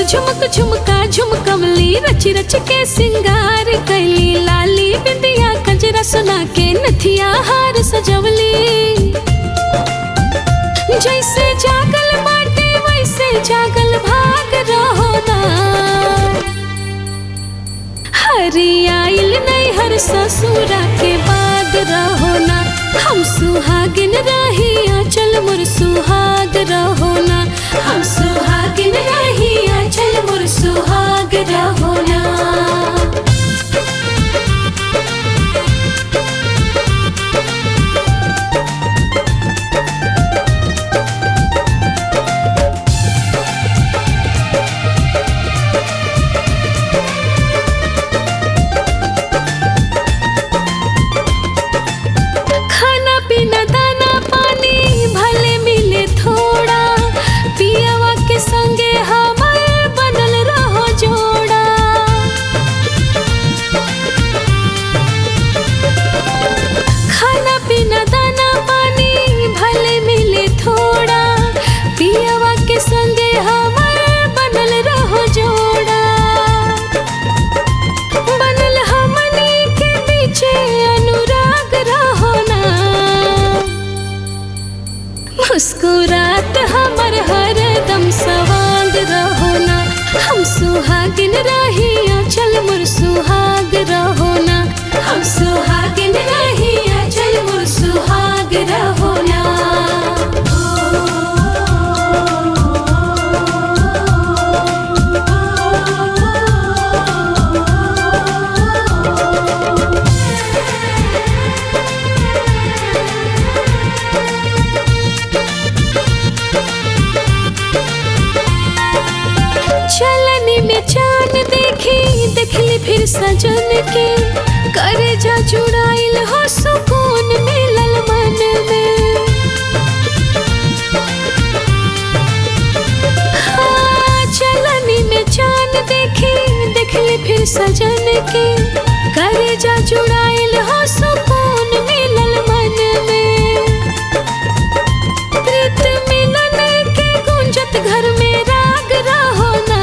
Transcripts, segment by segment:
झुमक झुमका झुमकमली रच रच के सिंगार कैली लाली बिंदिया कंजरा सुना के नथिया हार सजवली जैसे जागल बाटे वैसे जागल भाग रहो ना हरी आइल नहीं हर ससुरा के बाद रहो ना हम सुहागिन रही चल मुर सुहाग रहो ना हम सुहागिन रही चल मुर सुहाग रहो ना खाना पीना दाना पानी भले मिले थोड़ा पियावा के संगे हमार बनल रहो जोड़ा खाना पीना दाना पानी भले मिले थोड़ा पियावा के संगे हमार बनल रहो जोड़ा बनल हमनी के पीछे अनुराग रहो ना मुस्कुरात हमर हरदम सवाग रहो ना हम सुहागिन रही चल मुर सुहाग रहो ना हम सुहागिन रही चल मुर सुहाग रहो ना चलनी में चांद देखी देखली फिर सजन के करे जा जुड़ाइल हो सुकून मिलल मन में हाँ, चलनी में चांद देखी देखली फिर सजन के करे जा जुड़ाइल हो सुकून मिलल मन में प्रीत मिलन के गुंजत घर में राग रहो ना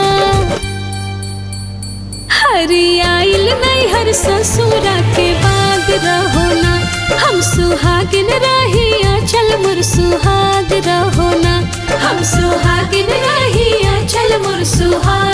हरी आइल नहीं हर ससुरा के बाग रहो ना हम सुहागिन रही चल मुर सुहाग रहो ना हम सुहागिन रही चल मुर सुहाग